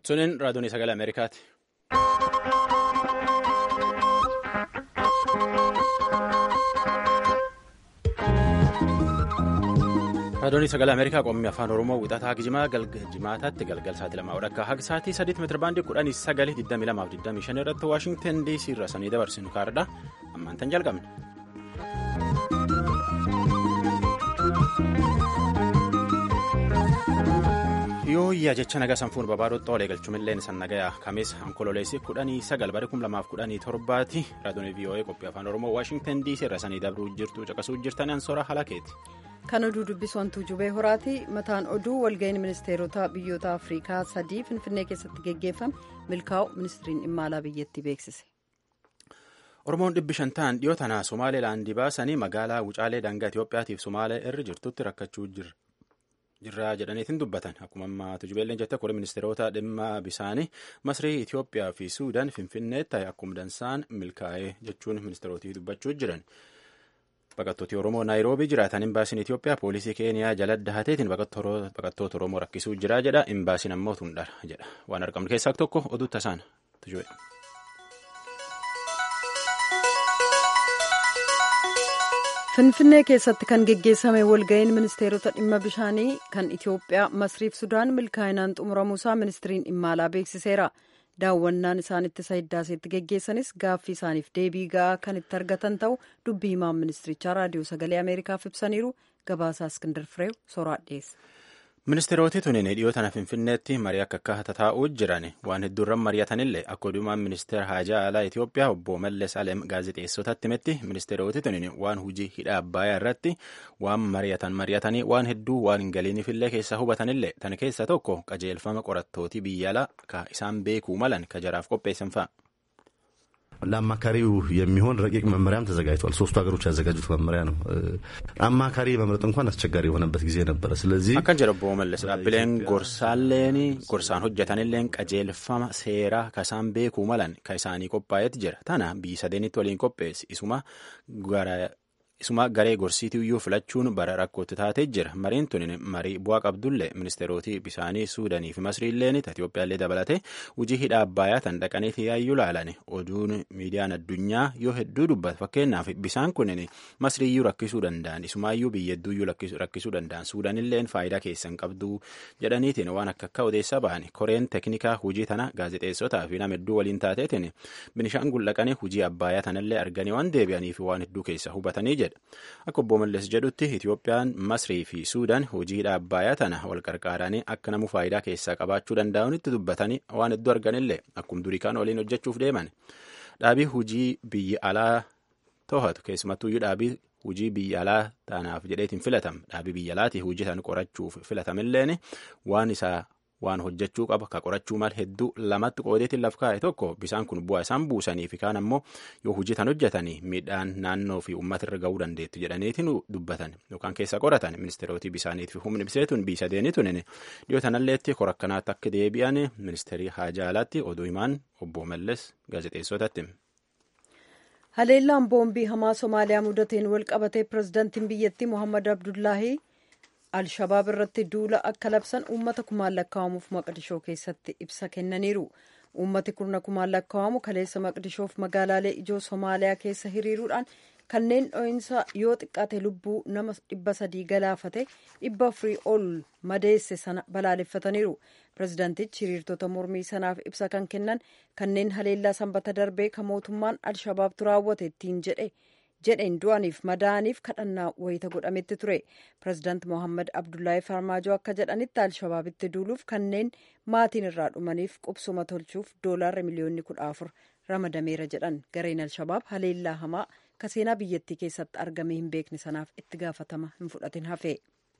Sunin raadiyoon sagalee Ameerikaati. raadiyoon sagalee Ameerikaa qommii afaan Oromoo wixataa jimaataatti galgal sa'aatii lamaa akka haga sa'aatii sadiitti meetira baandii kudhanii sagalii digdamii lamaaf digdamii shan irratti Waashingtan DC irra sanii dabarsinu kaardha ammaan tan jalqabne. yooyyaa jecha nagaa sanfuun babaarotti oolee galchumilleen san nagayaa kameessa onkololeessi kudhanii sagal bara kum lamaaf kudhanii torbaati raadiyoon vii'oo'ee qophii afaan oromoo waashingtan diisii irra sanii dabruu jirtu caqasuu jirtan ansoora halakeeti. kan oduu dubbisoontuu jubee horaati mataan oduu walga'iin ministeerota biyyoota afriikaa sadii finfinnee keessatti geggeeffame milkaa'u ministiriin dhimma alaa biyyattii beeksise. oromoon dhibbi shan ta'an dhiyoo tanaa somaalilaandii baasanii magaalaa wucaalee daangaa itiyoophiyaatiif somaalee irra jirtutti rakkachuu jira. jirraa jedhaniitiin dubbatan akkuma ammaa tujubeelleen jette kore ministeerota dhimma bisaanii masrii itiyoophiyaa fi suudaan finfinneetti akkuma dansaan milkaa'ee jechuun ministeerotii dubbachuu jiran baqattooti oromoo naayiroobii jiraatan imbaasiin itiyoophiyaa poolisii keeniyaa jala dahateetiin baqattoota oromoo rakkisuu jira jedha imbaasiin ammoo tundhara jedha waan argamnu keessaa tokko oduu tasaan tujube. finfinnee keessatti kan geggeessame walga'iin ministeerota dhimma bishaanii kan itiyoophiyaa masriif sudaan milkaa'inaan xumuramuusaa ministiriin dhimma alaa beeksiseera daawwannaan isaan ittisa hiddaaseetti geggeessanis gaaffii isaaniif deebii ga'aa kan itti argatan ta'u dubbii himaan ministirichaa raadiyoo sagalee ameerikaaf ibsaniiru gabaasaa iskindar fireew soraa dhiyeessa. ministeeroti tuniin dhiyoo tana finfinneetti marii akka akka tataa'uu jiran waan hedduurran mari'atanillee akka odumaan ministeera haajaa alaa itiyoophiyaa obbo malles alem gaazexeessotatti himetti ministeeroti tuniin waan hujii hidha abbayaa irratti waan mari'atan mari'atanii waan hedduu waan hin galiiniifillee keessaa hubatanillee tan keessa tokko qajeelfama qorattootii biyya alaa ka isaan beekuu malan ka jaraaf qopheessan fa'a. ለአማካሪው የሚሆን ረቂቅ መመሪያም ተዘጋጅቷል። ሶስቱ ሀገሮች ያዘጋጁት መመሪያ ነው። አማካሪ መምረጥ እንኳን አስቸጋሪ የሆነበት ጊዜ ነበረ። ስለዚህ akkan jedha obbo Mallas dhaabbileen gorsaalleen gorsaan hojjetanilleen qajeelfama seeraa ka isaan beekuu malan ka isaanii qophaa'eet jira. Tana biyyi sadeenitti waliin qopheessi isuma gara isuma garee gorsiitii iyyuu filachuun bara rakkootti taatee jira mariin tun marii bu'aa qabdullee ministeerootii bisaanii suudanii fi masriilleen itiyoophiyaallee dabalate hujii hidha abbayaa tan dhaqaniiti yaayyuu laalan oduun miidiyaan addunyaa yoo hedduu dubbata fakkeenyaaf bisaan kunin masriiyyuu rakkisuu danda'an isumaayyuu biyya hedduuyyuu rakkisuu danda'an suudanilleen faayidaa keessan qabduu jedhaniitiin waan akka akka odeessaa bahan koreen teknikaa hujii tana gaazexeessotaa fi nama hedduu waliin taateetiin binishaangul dhaqanii hujii abbayaa tanallee arganii waan deebi'aniif waan hedduu keessa hubatanii jedha. Akka obbo Mallas jedhutti Itiyoophiyaan Masrii fi Suudaan hojii hidha abbayaa tana wal qarqaaranii akka namu faayidaa keessaa qabaachuu danda'anitti dubbatanii waan hedduu arganillee akkuma durii kaan waliin hojjechuuf deeman. Dhaabii hojii biyya alaa to'atu keessumattuyyuu dhaabii hojii biyya alaa tanaaf jedheetiin filatama. Dhaabii biyya alaati hojii tan qorachuuf filatamilleen waan isaa waan hojjechuu qaba ka qorachuu mal hedduu lamatti qoodeetiin laf kaa'e tokko bisaan kun bu'aa isaan buusanii fi kaan ammoo yoo hojii tan hojjetanii miidhaan naannoo fi uummata irra ga'uu dandeettu jedhaniitiin dubbatan yookaan keessa qoratan ministeerootii bisaaniif fi humni biseetuun biisa deeniituun dhiyoo tanalleetti korakkanaatti akka deebi'an ministeerii haajaa alaatti oduu himaan obbo Malles gaazexeessotatti. haleellaan boombii hamaa somaaliyaa mudateen wal qabatee pirezidaantiin biyyattii mohammad abdullaahi alshabaab irratti duula akka labsan uummata kumaan lakkaa'amuuf maqdishoo keessatti ibsa kennaniiru uummati kurna kumaan lakkaa'amu kaleessa maqdishoof magaalaalee ijoo somaaliyaa keessa hiriiruudhaan kanneen dho'insa yoo xiqqaate lubbuu nama dhibba sadii galaafate dhibba afurii ol madeesse sana balaaleffataniiru pirezidaantichi hiriirtota mormii sanaaf ibsa kan kennan kanneen haleellaa sanbata darbee kan mootummaan alshabaabtu raawwate ittiin jedhe jedheen du'aniif madaaniif kadhannaa wayita godhametti ture pirezidaant mohammad abdullaahi farmaajoo akka jedhanitti alshabaabitti duuluuf kanneen maatiin irraa dhumaniif qubsuma tolchuuf doolaarri miliyoonni kudha afur ramadameera jedhan gareen alshabaab haleellaa hamaa ka seenaa biyyattii keessatti argamee hin beekne sanaaf itti gaafatama hin fudhatin hafe.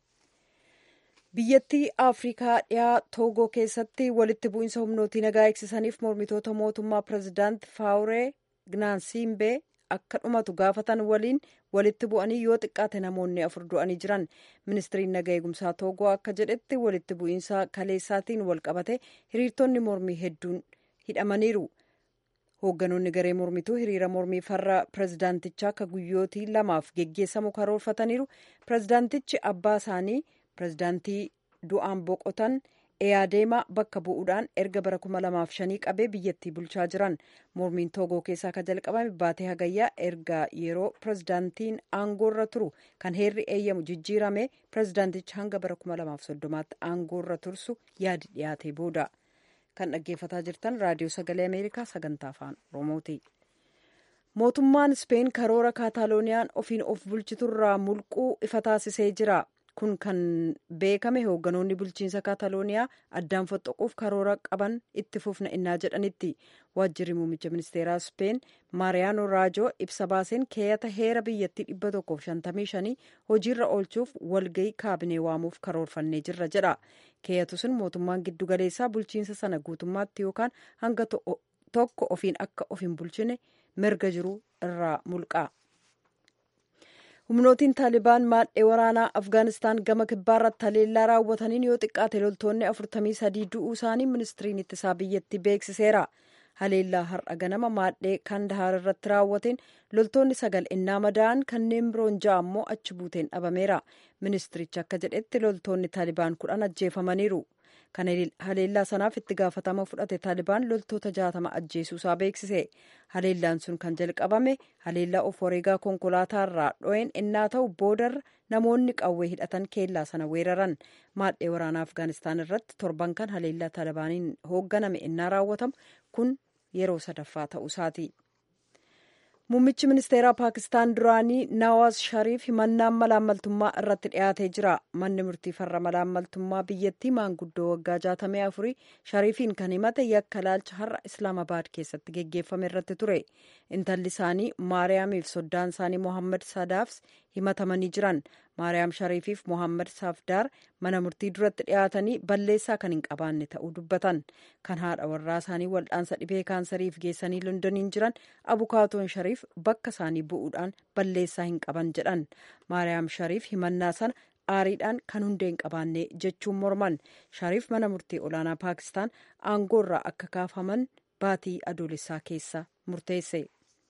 biyyattii afrikaa dhiyaa toogoo keessatti walitti bu'iinsa humnootii nagaa eegsisaniif mormitoota mootummaa pirezidaant faawuree gnaansiimbee akka dhumatu gaafatan waliin walitti bu'anii yoo xiqqaate namoonni afur du'anii jiran ministiriin naga eegumsaa toogoo akka jedhetti walitti bu'iinsa kaleessaatiin wal qabate hiriirtonni mormii hedduun hidhamaniiru hoogganoonni garee mormituu hiriira mormii farra pirezidaantichaa akka guyyootii lamaaf geggeessamu karoorfataniiru pirezidaantichi abbaa isaanii pirezidaantii du'aan boqotan Eyaadeemaa bakka bu'uudhaan erga bara 2005 qabee biyyattii bulchaa jiran mormiin toogoo keessaa kan jalqabame baatee hagayyaa erga yeroo pirezidaantiin aangoorra turu kan heerri eeyyamu jijjiirame pirezidaantichi hanga bara 2030tti aangoorra tursu yaadi dhiyaatee booda kan dhaggeeffataa jirtan raadiyoo sagalee ameerikaa sagantaa afaan oromooti. mootummaan speen karoora kaataalooniyaan ofiin of bulchiturraa mulquu ifa taasisee jira. kun kan beekame hoogganoonni bulchiinsa kaatalooniyaa addaan foxxoquuf karoora qaban itti fufna innaa jedhanitti waajjirri muummicha ministeeraa speen maariyaano raajoo ibsa baaseen keeyata heera biyyattii 155 hojiirra oolchuuf walgayii kaabinee waamuuf karoorfannee jirra jedha keeyatu sun mootummaan giddugaleessaa bulchiinsa sana guutummaatti yookaan hanga tokko ofiin akka of hin bulchine mirga jiru irraa mulqa. humnootiin taalibaan maadhee waraanaa afgaanistaan gama kibbaarratti haleellaa raawwataniin yoo xiqqaate loltoonni 43 du'uu isaanii ministiriin ittisaa biyyattii beeksiseera haleellaa har'a ganama maadhee kandahaar irratti raawwateen loltoonni sagal innaa madaa'an kanneen biroon ja'a ammoo achi buuteen dhabameera ministirichi akka jedhetti loltoonni taalibaan kudhan ajjeefamaniiru kan haleellaa sanaaf itti gaafatama fudhate taalibaan loltoota jaatama ajjeesuusaa beeksise haleellaan sun kan jalqabame haleellaa of wareegaa konkolaataarraa dho'een innaa ta'u boodarra namoonni qawwee hidhatan keellaa sana weeraran maadhee waraanaa afgaanistaan irratti torban kan haleellaa taalibaaniin hoogganame innaa raawwatamu kun yeroo sadaffaa ta'uusaati. Muummichi ministeeraa Paakistaan duraanii Nawaaz Shariif himannaan malaammaltummaa irratti dhiyaatee jira. Manni murtii farra malaammaltummaa biyyattii maanguddoo waggaa 64 Shariifiin kan himate yakka laalcha har'a Islaamabaad keessatti geggeeffame irratti ture. Intalli isaanii Maariyaamiif soddaan isaanii Mohammad Sadaafs himatamanii jiran. Maariyaam Shariifiif Mohammad Safdaar mana murtii duratti dhiyaatanii balleessaa kan hin qabaanne ta'uu dubbatan. Kan haadha warraa isaanii waldhaansa dhibee kaansariif geessanii Londoniin jiran abukaatoon Shariif bakka isaanii bu'uudhaan balleessaa hin qaban jedhan. Maariyaam Shariif himannaa sana aariidhaan kan hundee hin qabaanne jechuun morman. Shariif mana murtii olaanaa Paakistaan aangoorraa akka kaafaman baatii adoolessaa keessa murteesse.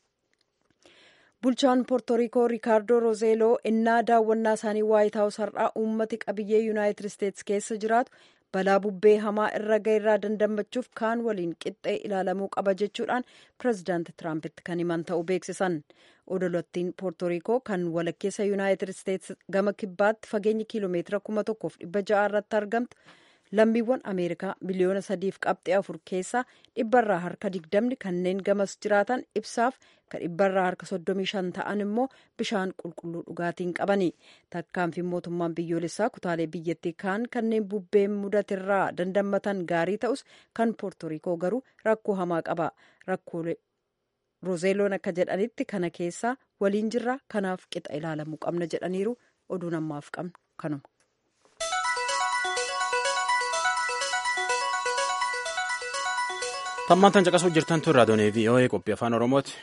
bulchaan poortoriikoo riikaardoo rozeeloo innaa daawwannaa isaanii waayit haawus har'aa uummati qabiyyee yuunaayitid isteetsi keessa jiraatu balaa bubbee hamaa irra ga'eerraa dandamachuuf kaan waliin qixxee ilaalamuu qaba jechuudhaan pirezidaanti tiraampitti kan himan ta'uu beeksisan odolattiin poortoriikoo kan walakkeessa yuunaayitid isteetsi gama kibbaatti fageenya kiiloomeetira kuma tokkoof dhibba ja'a irratti argamtu lammiiwwan ameerikaa miliyoona sadiif qabxee afur keessaa dhibbarraa harka digdamni kanneen gamas jiraatan ibsaaf kan dhibbarraa harka soddomii shan ta'an immoo bishaan qulqulluu dhugaatiin qabani takkaanfiin mootummaan biyyoolessaa kutaalee biyyattii kaan kanneen bubbeen mudatirraa dandamatan gaarii ta'us kan poortoriikoo garuu rakkoo hamaa qaba rakkoolee rozeeloon akka jedhanitti kana keessaa waliin jirra kanaaf qixa ilaalamuu qabna jedhaniiru oduun ammaaf qabnu kanuma. Tammaantan caqasuu jirtan tun raadiyoon VOA qophii afaan Oromooti.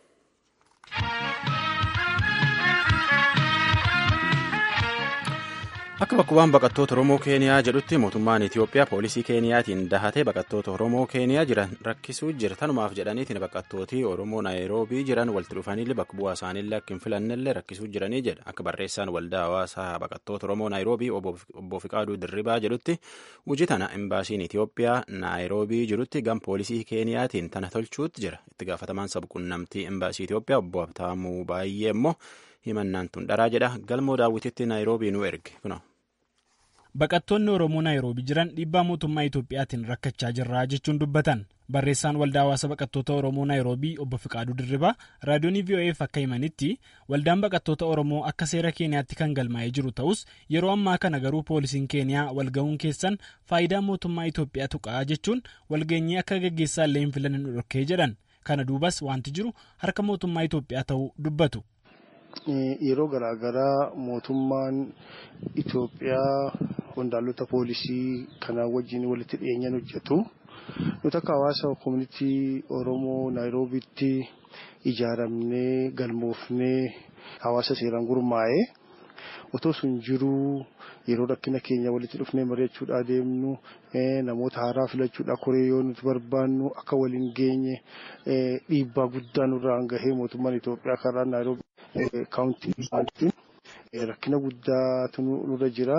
Akka bakkuwwan baqattoota Oromoo Keeniyaa jedhutti mootummaan Itoophiyaa poolisii Keeniyaatiin dahatee baqattoota Oromoo Keeniyaa jiran rakkisuu jira. Tanumaaf jedhaniitiin baqattooti Oromoo Naayiroobii jiran walitti dhufaniillee bakka bu'aa isaaniillee akka hin filannellee rakkisuu jiranii jedha. Akka barreessaan waldaa hawaasaa baqattoota Oromoo Naayiroobii obbo Fiqaaduu Dirribaa jedhutti hojii tana imbaasiin Itoophiyaa Naayiroobii jirutti gam poolisii Keeniyaatiin tana tolchuutti jira. Itti gaafatamaan sabquunnamtii imbaasii Itoophiyaa obbo Habtaamuu baay'ee immoo himannaan tun dharaa jedha galmoo daawwititti naayiroobii nu erge kuno. Baqattoonni Oromoo Naayiroobii jiran dhiibbaa mootummaa Itoophiyaatiin rakkachaa jirra jechuun dubbatan. Barreessaan waldaa hawaasa baqattoota Oromoo Naayiroobii obbo Fiqaaduu Dirribaa raadiyoonii VOA'f akka himanitti waldaan baqattoota Oromoo akka seera Keeniyaatti kan galmaa'ee jiru ta'us yeroo ammaa kana garuu poolisiin Keeniyaa walga'uun keessan faayidaa mootummaa Itoophiyaa tuqaa jechuun walgeenyii akka gaggeessaa illee hin filanne nu dhorkee jedhan. Kana duubas wanti jiru harka mootummaa Itoophiyaa ta'uu dubbatu. Yeroo garaagaraa mootummaan Itoophiyaa qondaalota poolisii kanaa wajjin walitti dhiyeenyaan hojjetu. Nuti akka hawaasa koominitii Oromoo Naayiroobiitti ijaaramnee galmoofnee hawaasa seeraan gurmaa'ee otoo sun jiruu yeroo rakkina keenya walitti dhufnee mari'achuudhaa deemnu namoota haaraa filachuudhaa koree yoo nuti barbaannu akka waliin geenye dhiibbaa guddaa nurraan gahee mootummaan Itoophiyaa karaa Naayiroobii kaawuntii isaatiin rakkina guddaatu nurra jira.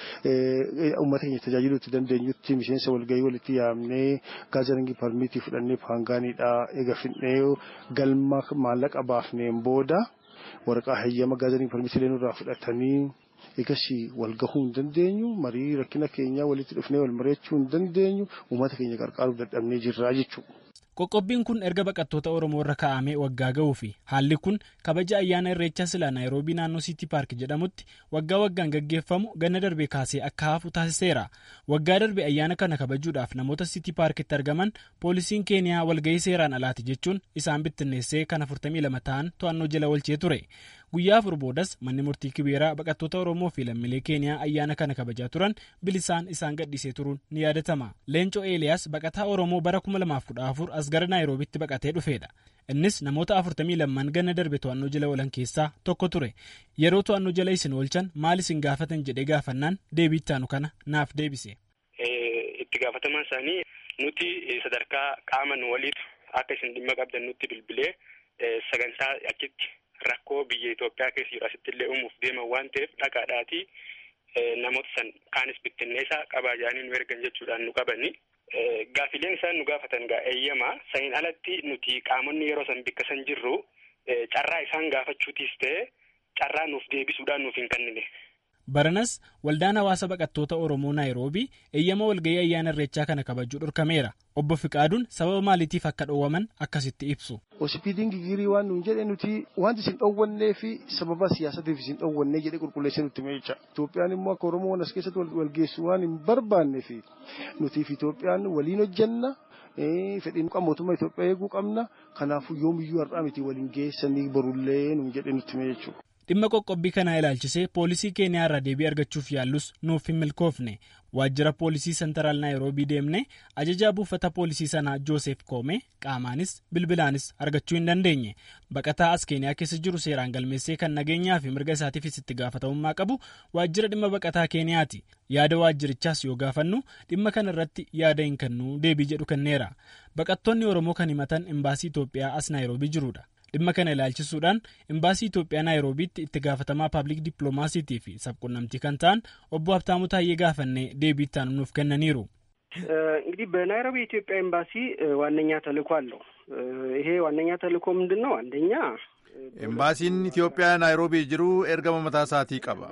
Uummata keenya tajaajiluu itti dandeenyutti miseensa walgahii walitti yaamnee gaazexaangii parmiitii fudhannee paangaaniidhaa eega fidnee galma maallaqa baafneen booda waraqaa hayyama gaazexaangii parmiitii nurraa fudhatanii egasii wal gahuu hin dandeenyu marii rakkina keenyaa walitti dhufnee wal mari'achuu hin dandeenyu uummata keenya gargaaruuf dadhabnee jirra jechuudha. Qoqqobbiin kun erga baqattoota Oromoo irra kaa'amee waggaa ga'uu fi haalli kun kabaja ayyaana irreechaa silaa Naayiroobii naannoo Siitii Paark jedhamutti waggaa waggaan gaggeeffamu ganna darbee kaasee akka hafu taasiseera. Waggaa darbe ayyaana kana kabajuudhaaf namoota Siitii Paarkitti argaman poolisiin Keeniyaa walgahii seeraan alaati jechuun isaan bittinneessee kan 42 ta'an to'annoo jala oolchee ture. Guyyaa afur boodas manni murtii kibeeraa baqattoota Oromoo fi lammiilee Keeniyaa ayyaana kana kabajaa turan bilisaan isaan gadhiisee turuun ni yaadatama. Leencoo Eeliyaas baqataa Oromoo bara 2014 as gara Naayiroobitti baqatee dhufeedha. Innis namoota 42 ganna darbe to'annoo jala oolan keessaa tokko ture. Yeroo to'annoo jala isin oolchan maal isin gaafatan jedhee gaafannaan deebii ittaanu kana naaf deebise. Itti gaafatamaan isaanii nuti sadarkaa qaama nu waliitu akka isin dhimma qabdan nutti bilbilee sagantaa achitti rakkoo biyya Itoophiyaa keessa jiru asitti illee uumuuf deeman waan ta'eef dhaqaadhaatii namoota san kaanis bittinneessaa qabaa jaanii nu ergan jechuudhaan nu qabani. Gaafileen isaan nu gaafatan gaa eeyyamaa saniin alatti nuti qaamonni yeroo san bikka san jirru carraa isaan gaafachuutis ta'e carraa nuuf deebisuudhaan nuuf hin kennine. Baranas waldaan hawaasa baqattoota Oromoo Naayiroobii eeyyama walgahii ayyaana irreechaa kana kabajuu dhorkameera. Obbo Fiqaaduun sababa maaliitiif akka dhoowwaman akkasitti ibsu. Hospitaalli gigirii waan nuun jedhe nuti wanti isin dhoowwannee fi sababa siyaasatiif isin dhoowwannee jedhe qulqulleessee nutti meecha. Itoophiyaan immoo akka Oromoon as keessatti walgeessu waan hin barbaanne fi nutiif Itoophiyaan waliin hojjenna. Fedhiin mootummaa Itoophiyaa eeguu qabna. Kanaafuu yoomiyyuu har'aa miti waliin geessanii borullee nuun jedhe nutti mee jechuudha. Dhimma qoqqobbii kanaa ilaalchisee poolisii Keeniyaa irraa deebii argachuuf yaallus nuuf hin milkoofne waajjira poolisii sentaraal naayiroobii deemne ajajaa buufata poolisii sanaa Joosef Koome qaamaanis bilbilaanis argachuu hin dandeenye baqataa as Keeniyaa keessa jiru seeraan galmeessee kan nageenyaa fi mirga isaatiifis itti gaafatamummaa qabu waajjira dhimma baqataa Keeniyaati yaada waajjirichaas yoo gaafannu dhimma kana irratti yaada hin kennu deebii jedhu kenneera baqattoonni Oromoo kan himatan imbaasii Itoophiyaa as naayiroobii jirudha. dhimma kana ilaalchisuudhaan imbaasii Itoophiyaa naayiroobiitti itti gaafatamaa paabliik dippiloomaasiitii fi sabquunnamtii kan ta'an obbo Habtaamuu Taayyee gaafannee deebii itti nuuf kennaniiru. እንግዲህ በናይሮቢ የኢትዮጵያ ኤምባሲ ዋነኛ ተልእኮ አለው። ይሄ ዋነኛ ተልእኮ ምንድን ነው? አንደኛ ኤምባሲን ኢትዮጵያ ናይሮቢ ጅሩ ኤርገማ mataa isaatii qaba.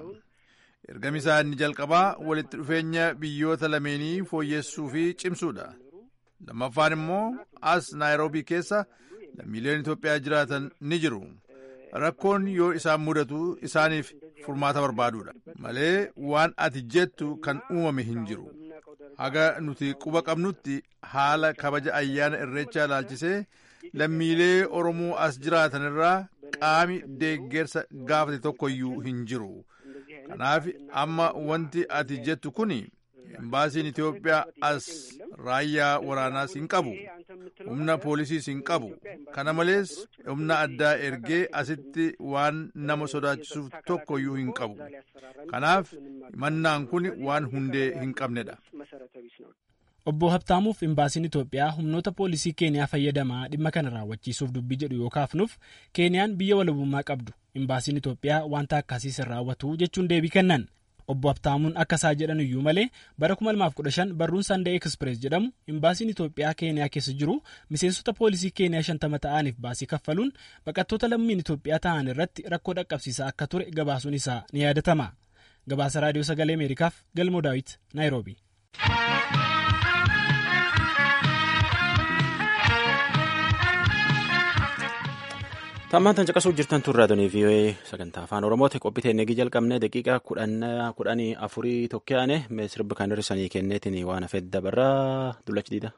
Ergami isaa inni jalqabaa walitti dhufeenya biyyoota lameenii fooyyessuu fi cimsuudha. Lammaffaan immoo as naayiroobii keessa lammiileen Itoophiyaa jiraatan ni jiru. Rakkoon yoo isaan mudatu isaaniif furmaata barbaaduudha. Malee waan ati jettu kan uumame hin jiru. Haga nuti quba qabnutti haala kabaja ayyaana irreechaa ilaalchisee lammiilee Oromoo as jiraatan irraa qaami deeggarsa gaafate tokkoyyuu hin jiru. Kanaaf amma wanti ati jettu kuni embaasiin Itoophiyaa as raayyaa waraanaas hin qabu. humna poolisiis hin qabu kana malees humna addaa ergee asitti waan nama sodaachisuuf tokkoyyuu hin qabu kanaaf himannaan kun waan hundee hin qabnedha. Obbo Habtaamuuf imbaasiin Itoophiyaa humnoota poolisii Keeniyaa fayyadamaa dhimma kana raawwachiisuuf dubbii jedhu yoo kaafnuuf Keeniyaan biyya walabummaa qabdu imbaasiin Itoophiyaa wanta akkasiis hin raawwatu jechuun deebii kennan. Obbo Habtaamuun akka isaa jedhan iyyuu malee bara 2015 barruun Sandee Express jedhamu imbaasiin Itoophiyaa Keeniyaa keessa jiru miseensota poolisii Keeniyaa shantama ta'aniif baasii kaffaluun baqattoota lammiin Itoophiyaa ta'an irratti rakkoo dhaqqabsiisaa akka ture gabaasuun isaa ni yaadatama. Gabaasa Raadiyoo Sagalee Ameerikaaf Galmoo Daawit Naayiroobi. Tammaan tan caqasuu jirtan turraa donii vii'oo'ee sagantaa afaan oromooti qophii eegii jalqabne daqiiqaa kudhanii afurii tokkoyaane sirba kan hir'isanii kenneetiin waan hafee dabarraa dullachi diida.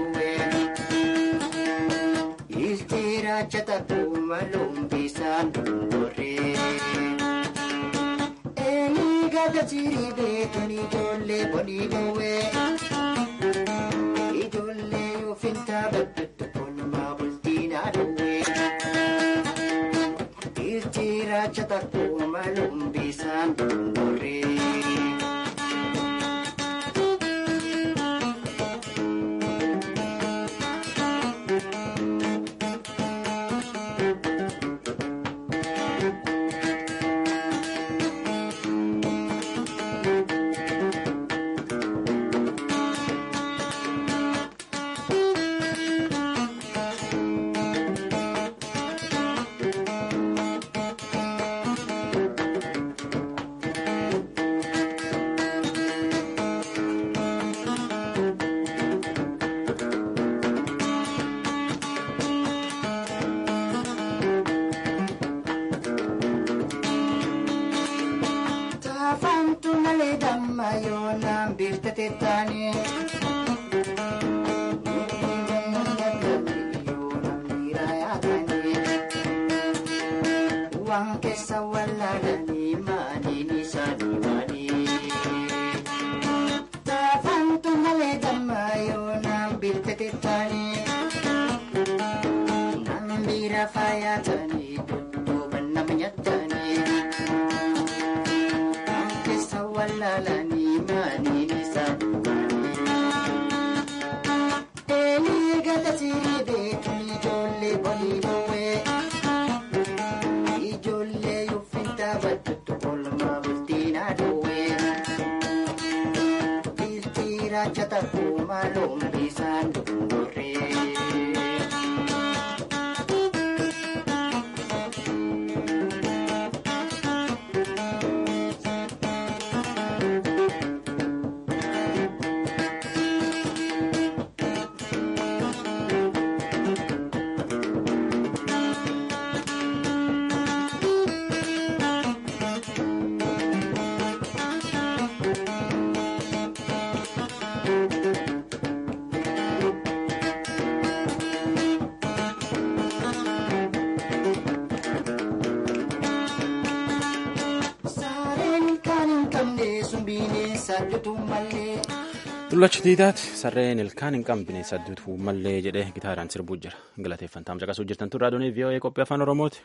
Jata kuma lumbisa sirii beekun ijoollee bonii dhowwee. Ijoollee yoo fintaa baddattu kolmaa bultiinaa dhowwee. Dhiirti raacha takkuu maluun bisaan dungorree. Taafantu malee damma yoo naan biirtate taane. Waan keessa wallaalanii maaliin isaanii maali? Taafantu malee damma yoo naan biirtate taane. Naan biira faayatanii dudduuba nama nyaatanii. Keessa wallaalanii maaliin isaanii Eelii gata sirii beekun ijoollee bonii dhowwee. Ijoollee yuffintaa baddattu kolmaa bultiinaa dhowwee. Dhiirtii raacha takkuu maluun bisaan dungorree. Saareen kan hin qabne sun bineensa dutu malee. Dullachi tiitaati sarreen ilkaan hin qabne sadduutu mallee jedhee gitaaraan sirbuu jira. Galateeffantaam caqasuu jirtan tun raadiyoon VOA qophii afaan Oromooti.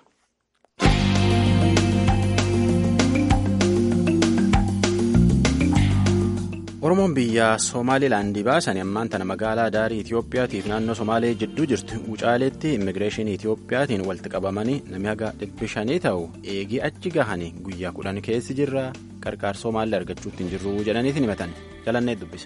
Oromoon biyya Somaalilaandii baasan ammaan tana magaalaa daarii Itoophiyaatiif naannoo Somaalee jidduu jirtu Wucaaleetti immigireeshinii Itoophiyaatiin walitti qabamanii namni haga dhibbi shanii ta'u eegii achi gahanii guyyaa kudhan keessi jirra qarqaar Somaalee argachuutti hin jirru jedhaniitiin himatan jalannee dubbise.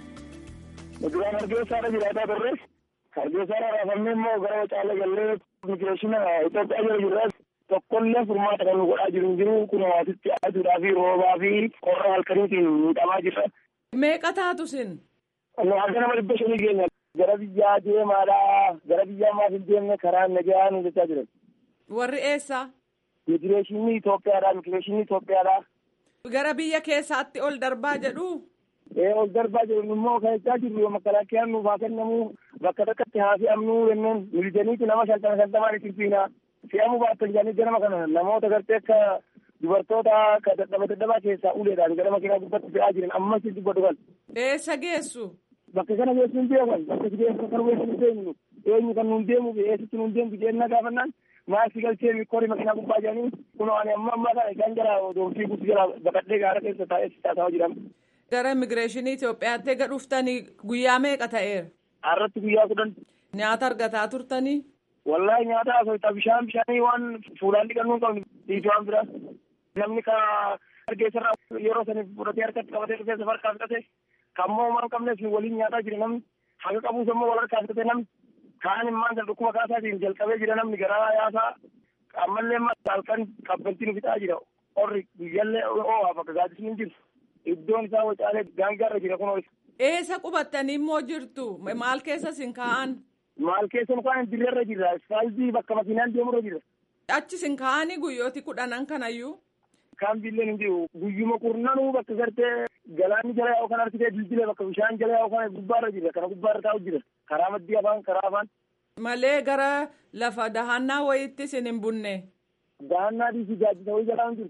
Duraan Hargeysaadha jiraataa turre. Hargeysaadha raafamne immoo gara Wucaalee gallee immigireeshina Itoophiyaa jala jirra. Tokkollee furmaata kan nu godhaa jiru hin jiru kun hawaasitti aduudhaa fi roobaa fi qorra halkaniitiin miidhamaa jirra. Meeqa taatu sin? Nu harka nama dhibba shanii keenya gara biyyaa deemaadha. Gara biyyaa maaf hin deemne karaa nagaa nu jechaa jiran. Warri eessa? Immigireeshinii Itoophiyaadha. Immigireeshinii Itoophiyaadha. Gara biyya keessaatti ol darbaa jedhu? Ee ol darbaa jiru immoo kan jechaa jirru makalaakiyaan nuuf haa kennamu bakka takkatti haa fe'amnu jenneen milisaniiti nama shantama shantamaan itti fiina. Fe'amuu baattan jedhanii ganama kana namoota gartee akka dubartoota akka dadhaba dadhabaa keessaa uleedhaan gara makiinaa gubbatti fe'aa jiran ammas dubbatu kan. Eessa geessu? Bakka kana geessu hin beekan bakka si geessu kan geessu hin deemnu eenyu kan nuun deemu eessatti nuun deemtu jennaa gaafannaan maasii galchee mikkoori makiinaa gubbaa jedhanii kun ani amma ammaa kana isaan jala doomsii guutuu jala baqadhee gaara keessa taa'ee taasisaa jiran. Gara immigireeshinii Itoophiyaatti eega dhuftanii guyyaa meeqa ta'eera? Har'atti guyyaa kudhan. Nyaata argataa turtanii? Wallahi nyaata asoota bishaan bishaanii waan fuulaan dhiqannuu qabnu dhiitu waan biraa. Namni ka hargeessarraa yeroo saniif fudhatee harkatti qabatee dhufee safar kaaftate kan moo waan qabneef waliin nyaataa jira namni haga qabuus immoo wal harkaa fudhatee namni kaan immaan san dhukkuma kaasaatiin jalqabee jira namni garaa yaasaa ammallee halkan kabbaltiin fixaa jira qorri guyyaallee oo'aa bakka gaaddisni hin jiru. iddoon isaa wacaalee daangaarra jira kunoo. Eessa qubattanii immoo jirtu? Maal keessa sin kaa'an? Maal keessa mukaan dirreerra jirra. Asfaaltii bakka makiinaan deemurra jirra. Achi sin kaa'anii guyyooti kudhanan kanayyuu? Kaan billeen hin jiru. Guyyuma kurnanuu bakka gartee galaanni jala yaa'u kan argitee dildila bakka bishaan jala yaa'u kana gubbaarra jirra. Kana gubbaarra taa'u jira. Karaa maddii afaan karaa afaan. Malee gara lafa dahannaa wayiitti sin hin bunne. Dahannaa dhiisii gaaddisa wayii jalaa hin jiru.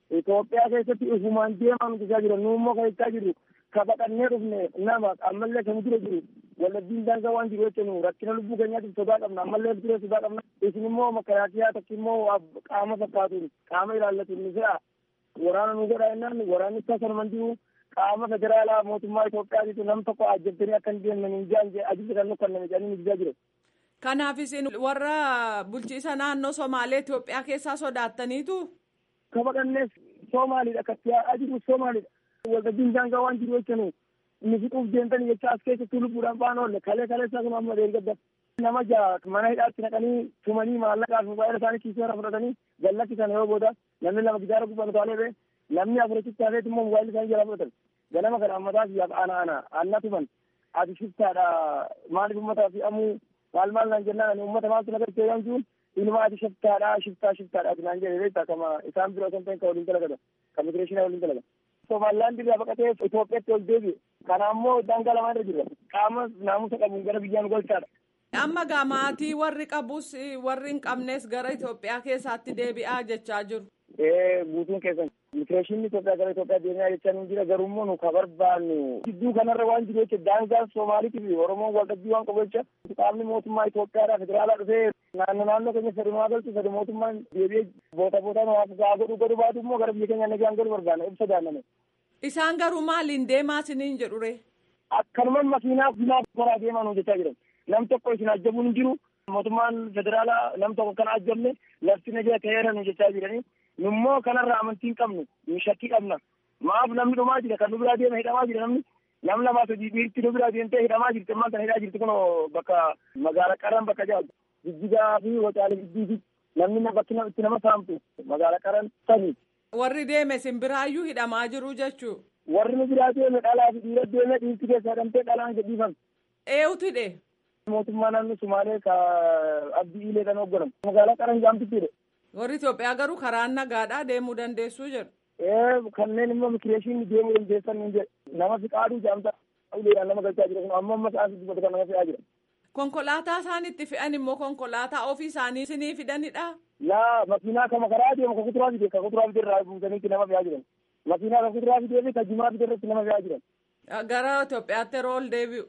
Itoophiyaa keessatti ifumaan deemaan guddaa jira nu immoo kan jechaa jiru ka baqannee dhufne nama ammallee kan dura jiru wallabbiin daangaa waan jiru jechuun rakkina lubbuu keenyaatiif sodaa qabna ammallee ture sodaa qabna isin immoo makalaakiyaa tokko immoo qaama fakkaatuun qaama ilaallatuun ni fe'a waraana nu godha jennaan waraanni isaa sana mandi'u qaama federaalaa mootummaa Itoophiyaatiitu nam tokko ajjabtanii akka hin deemne hin jaan ajibsa kan nukkanname jedhanii nu jiraa jiru. Kanaaf isin warra bulchiisa naannoo Somaalee Itoophiyaa keessaa sodaattaniitu. Ka baqannees Somaaliidha kan yaa'aa jiru Somaaliidha. Waltajjiin daangaa waan jiru jechuun nu fixuuf deemtanii jecha as keessatti lubbuudhaan ba'an oolle kalee kalee isaa kun amma deeggadda. Nama ja'a mana hidhaatti naqanii tumanii maallaqaa fi baay'ina isaanii kiisii fudhatanii gallatti sana yoo booda namni lama gidaara gubbaan utaalee ba'e namni afurichitti hafeet immoo mobaayilii isaanii jalaa fudhatan. Ganama kana ammataa fi ana ana anna tuman ati shiftaadha maaliif ummata fi amuu maal maal naan jennaan ani ummata maaltu na gartee yoo jiru ilma ati shiftaadha shiftaa shiftaadha ati naan jedhe beektaa kama isaan bira kan ta'e ka waliin dalagata ka migireeshinaa waliin dalagata. Somalilaan dirraa baqatee Itoophiyaatti ol deebi'e. Kana ammoo daangaa lamaan irra jirra. Qaama naamusa qabuun gara biyyaan golchaadha. Amma gaa maatii warri qabus warri hin qabnes gara Itoophiyaa keessaatti deebi'aa jechaa jiru. Ee guutuun keessan migireeshinni Itoophiyaa gara Itoophiyaa deemaa jechaa nu jira garummoo nu ka barbaannu. Gidduu kanarra waan jiru jecha daangaa Somaaliitii fi Oromoon waldhabbii waan qabu jecha qaamni mootummaa Itoophiyaadhaa federaalaa dhufee naannoo naannoo keenya sadi maa galchu sadi mootummaan deebi'ee boota bootaan hawaasa isaa godhu godhu baatu immoo gara biyya keenya nagaan godhu barbaanna ibsa daanname. Isaan garuu maaliin deemaa isiniin jedhure? Akkanumaan makiinaa finaa karaa deemaa nu jechaa jiran. Nam tokko isin ajjabuun hin jiru. Mootummaan federaalaa nam tokko kana ajjabne lafti nagaa ta'eera nu jechaa jiranii. Nummoo kanarraa amantii hin qabnu. Nu shakkii qabna. Maaf namni dhumaa jira kan nu biraa deema hidhamaa jira namni. Nam lamaa sadii dhiirti nu biraa deemtee hidhamaa jirti. Ammaan kana hidhaa jirti kun bakka magaalaa qaran bakka jaal. Jijjigaa fi wacaalee jijjiigi. Namni bakki itti nama saamtu magaalaa qaran sanii. Warri deeme simbiraayyuu hidhamaa jiru jechuu. Warri nu biraa deeme dhalaa fi dhiira deeme dhiirti keessa hidhamtee dhalaan gadhiifame. Eenyutu hidhe? Mootummaa naannoo Sumaalee ka abdii ilee kan hoogganan. Magaalaa qaran jaamtitti hidhe. Warri Itoophiyaa garuu karaa nagaadhaa deemuu dandeessuu jedhu. Ee kanneen immoo migireeshinii deemuu dandeessan hin jedhe. Nama fi qaaduu jaamta uleedhaan nama galchaa jira kun amma amma sa'aatii dubbatu kan nama fe'aa jira. Konkolaataa isaan itti fe'an immoo konkolaataa ofii isaanii isinii fidanidha. Laa makiinaa kama karaa deemu ka kuturaa fide ka kuturaa fide irraa buusaniitti nama fe'aa jiran. Makiinaa ka kuturaa fidee fi ka jimaa fide irratti nama fe'aa jiran. Gara Itoophiyaatti yeroo ol deebi'u.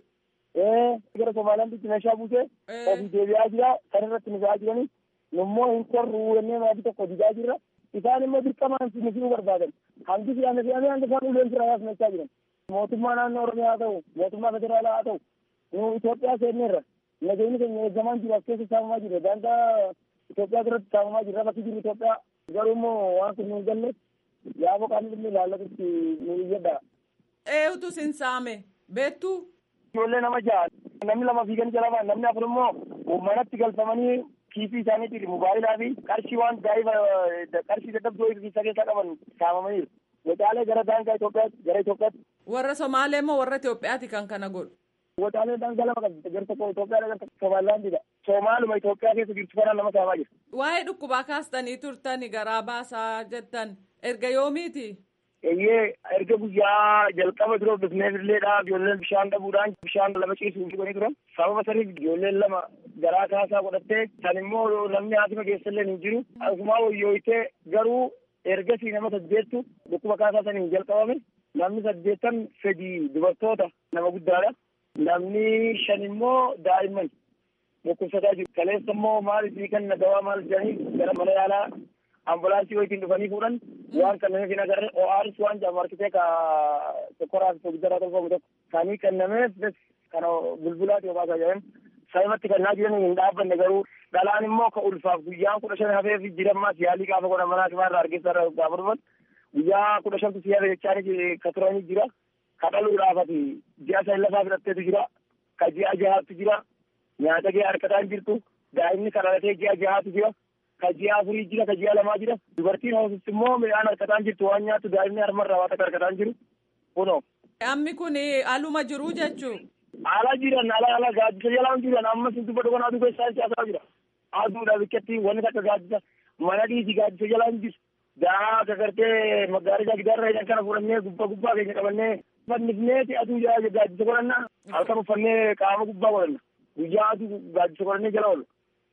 Ee gara Somaaliyaatti meeshaa buusee ofii deebi'aa jira kan irratti nu fe'aa jiranii. Nummoo hin korru jennee maatii tokko didaa jirra. Isaan immoo dirqamaan si nuufuu barbaadan. Hangi fe'ame fe'amee hanga isaan uleen sirraa yaasnachaa jiran. Mootummaa naannoo Oromiyaa haa ta'u, mootummaa federaalaa haa ta'u, nu Itoophiyaa seenneerra. Nageenyi keenya eeggamaa jiru as keessa saamamaa jira. Daangaa Itoophiyaa biratti saamamaa jira. Bakki jiru Itoophiyaa garuu immoo waan kun nu hin galle yaaboo qaamni dhimmi ilaallatutti nu iyyadha. Eenyutu sin saame beektu. Ijoollee nama ja'a namni lama fiiganii jala ba'an namni afur immoo manatti galfamanii kiisii isaaniitiin mobaayilaa fi qarshii waan daa'iba qarshii dadhabdoo isa keessaa qaban saamamaniiru. Wacaalee gara daangaa Itoophiyaatti gara Itoophiyaatti. Warra Somaalee moo warra Itoophiyaati kan kana godhu? Wacaalee daangaa lama qabdi gara tokko Itoophiyaa gara tokko Somaalilaandidha. Somaaluma Itoophiyaa keessa jirtu kanaan nama saamaa jira. Waa'ee dhukkubaa kaastanii turtani garaa baasaa jettan erga yoomiiti? Eeyyee erga guyyaa jalqaba dura bifneefilleedha ijoolleen bishaan dhabuudhaan bishaan lama ciisuuf dhuganii turan sababa saniif ijoolleen lama garaa kaasaa godhattee san immoo namni haasima keessallee hin jiru asumaa wayyooyitee garuu ergasii nama saddeettu dhukkuba kaasaa saniin jalqabame namni saddeettan fedii dubartoota nama guddaadha namni shan immoo daa'imman dhukkubsataa jiru kaleessa immoo maal isii kan dawaa maal jedhanii gara mana yaalaa ambulaansii wayitiin dhufanii fuudhan waan kennameef hin agarre ORS waan jedhamu harkisee ka tokkoraa fi guddaraa tolfamu tokko kanii kennameef bes kana bulbulaati obaasaa jedhan sababatti kennaa jiran hin dhaabbanne garuu dhalaan immoo ka ulfaaf guyyaan kudha shan hafeef jirammaas yaalii gaafa godhan mana hakimaa irraa argeessa irraa gaafa dhufan guyyaa kudha shantu si hafe jechaani ka turanii jira ka dhaluudhaafati ji'a san lafaa fudhatteetu jira ka ji'a jahaatu jira nyaata gee harkataan jirtu daa'imni ka dhalatee ji'a jahaatu jira ka ji'a afurii jira ka ji'a lamaa jira dubartiin hoosis immoo midhaan harkataan jirtu waan nyaattu daa'imni harmarraa waan akka harkataan jiru kunoo. Ammi kun aluma jiru jechuu. Ala jiran ala ala gaaddisa jalaan jiran amma sintu badhu kan aduu keessaa siyaasaa jira. Aduudha bikkatti wanni takka gaaddisa mana dhiisi gaaddisa jalaan jiru. Daa gagartee magaarijaa gidaarra jedhan kana fudhannee gubbaa gubbaa keenya qabannee fannifneeti aduu gaaddisa godhanna halkan uffannee qaama gubbaa godhanna. Guyyaa aduu gaaddisa godhannee jala oolla.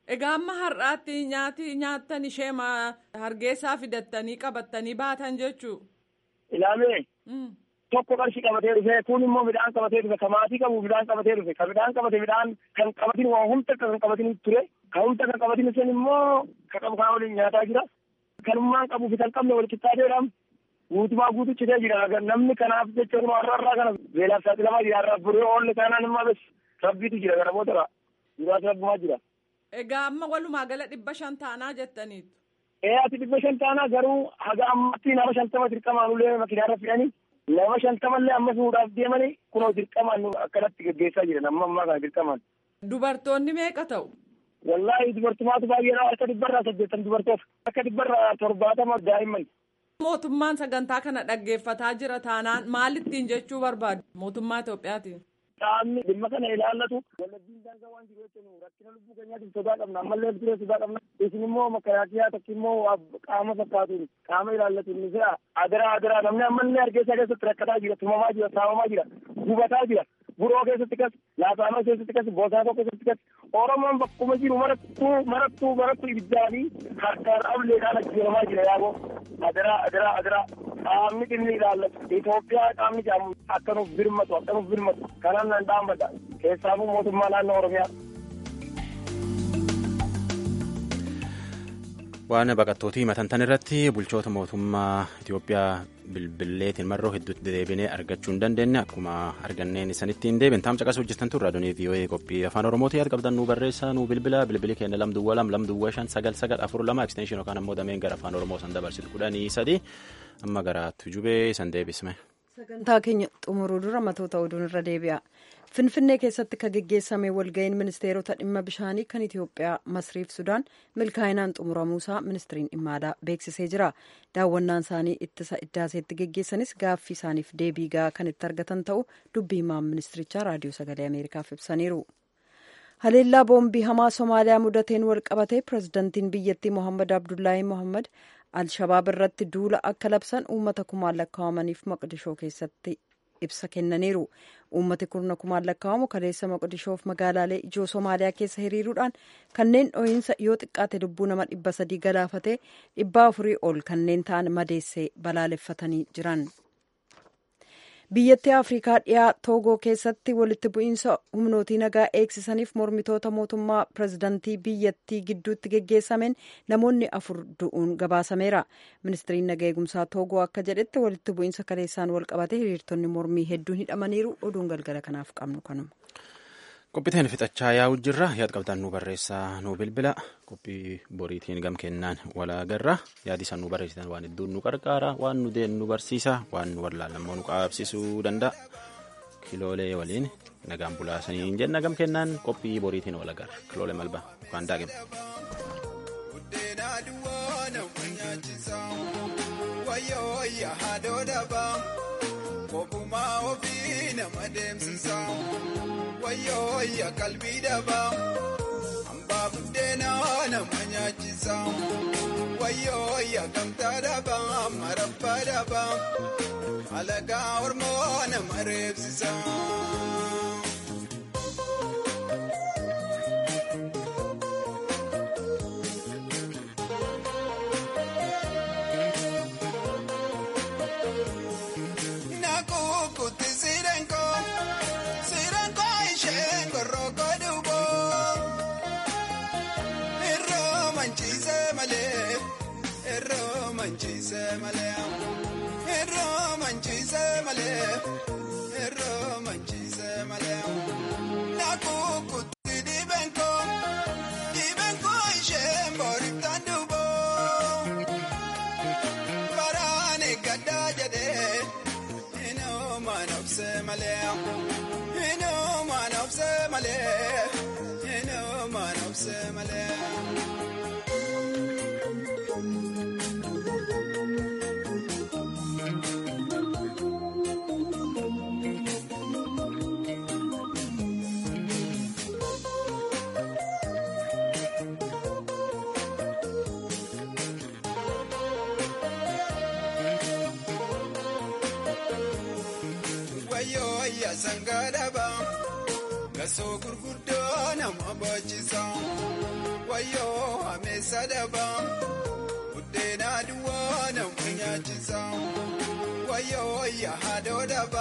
Egaa amma har'aatti nyaati nyaattan ishee hargeessaa fidattanii qabattanii baatan jechuu. Ilaalee. Tokko qarshii qabatee dhufe kun immoo midhaan qabatee dhufe kan maatii qabu midhaan qabatee dhufe kan midhaan qabate midhaan kan qabatin waa humna kan qabatin ture kan humna kan qabatin sun immoo kan qabu kan waliin nyaataa jira. Kanummaan qabu fi kan qabne wal qixxaateedhaan guutumaa guutu citee jira namni kanaaf jecha har'a irraa kana beelaaf saaxilamaa jira har'a buree oolli kanaan immoo bes rabbiitu jira gara booda duraas rabbumaa jira. Egaa amma walumaa gala dhibba shan taanaa jettaniitu. Ee ati dhibba shan taanaa garuu haga ammatti nama shantama dirqamaan ulee makiinaarra fidhanii nama shantamallee amma fuudhaaf deemanii kunoo dirqamaan akkanatti gaggeessaa jiran amma ammaa kana dirqamaan. Dubartoonni meeqa ta'u? Wallaahi dubartumaatu baay'eedha harka dhibbarraa saddeettan dubartoota harka dhibbarraa torbaatama daa'imman. Mootummaan sagantaa kana dhaggeeffataa jira taanaan maalittiin jechuu barbaadu mootummaa Itoophiyaatiin? Qaamni dhimma kana ilaallatu walajjiin daangaa waan jiru jechuun rakkina lubbuu keenyaatiif sodaa qabna ammallee turee sodaa qabna isin immoo makalaakiyaa tokko immoo qaama fakkaatuun qaama ilaallatuun ni jira adaraa adaraa namni ammallee hargeysa keessatti rakkataa jira tumamaa jira saamamaa jira gubataa jira buroo keessatti kas laafaanoo keessatti kas boosaatoo keessatti kas oromoon bakkuma jiru marattuu marattuu marattuu ibiddaa fi harkaan ableedhaan ajjeeramaa jira yaaboo adaraa adaraa adaraa qaamni dhimmi ilaallatu Itoophiyaa qaamni jedhamu akka nuuf birmatu akka nuuf birmatu kanaan nan dhaabbadha keessaafuu mootummaa naannoo Oromiyaa. Waan baqattootii matantan irratti bulchoota mootummaa Itoophiyaa bilbilleetiin marroo hedduutti deebinee argachuu hin dandeenye akkuma arganneen isanitti hin deebin taam caqasuu hojjetan turre aduunii vii'oo'ee qophii afaan oromootii yaad qabdan nu barreessaa nu bilbila bilbili keenya lamduwwa lam lamduwwa shan sagal sagal afur lama ekstenshin yookaan ammoo dameen gara afaan oromoo san dabarsitu kudhanii sadi amma gara tujubee san deebisme. sagantaa keenya xumuruu dura matoota oduun irra deebi'a finfinnee keessatti kan geggeessame walga'iin ministeerota dhimma bishaanii kan itiyoophiyaa masriif sudaan milkaa'inaan xumuramuusaa ministiriin dhimma alaa beeksisee jira daawwannaan isaanii ittisa iddaaseetti geggeessanis gaaffii isaaniif deebii gahaa kan itti argatan ta'u dubbii himaan ministirichaa raadiyoo sagalee ameerikaaf ibsaniiru. haleellaa boombii hamaa somaaliyaa mudateen wal qabatee pirezidantiin biyyattii mohammad abdullaahi mohammad alshabaab irratti duula akka labsan uummata kumaan lakkaa'amaniif maqdishoo keessatti ibsa kennaniiru uummati kurna kumaan lakkaa'amu kaleessa maqdishoof magaalaalee ijoo somaaliyaa keessa hiriiruudhaan kanneen dho'iinsa yoo xiqqaate lubbuu nama dhibba sadii galaafatee dhibba afurii ol kanneen ta'an madeessee balaaleffatanii jiran. biyyattii afrikaa dhiyaa toogoo keessatti walitti bu'iinsa humnootii nagaa eegsisaniif mormitoota mootummaa pirezidantii biyyattii gidduutti geggeessameen namoonni afur du'uun gabaasameera ministiriin nagaa eegumsaa toogoo akka jedhetti walitti bu'iinsa kaleessaan wal qabate hiriirtonni mormii hedduun hidhamaniiru oduun galgala kanaaf qabnu kanuma. qophiiteen fixachaa yaa'u jirra yaad qabdan nu barreessaa nu bilbila qophii boriitiin gam kennaan walaagarra yaadi san nu barreessitan waan hedduun nu qarqaara waan nu deen nu barsiisa waan nu wallaalammoo nu qaabsisuu danda'a kiloolee waliin nagaan bulaasanii jenna gam kennaan qophii boriitiin walaagarra kiloolee malba yookaan daaqima. Kokumaa ofii nama deemsisa wayyoo wayya qalbii dhabaa hambaa buddeena nama nyaachisa wayyoo wayya gamtaa dhabaa marabbaa dhabaa alagaa ormoo nama reebsisa. Asoo gurguddoo nama boojisa. Wayyoo ameessa dabaa. Buddeena duwwaa nama nyaachisa. Wayyoo yaa haadhoo dabaa.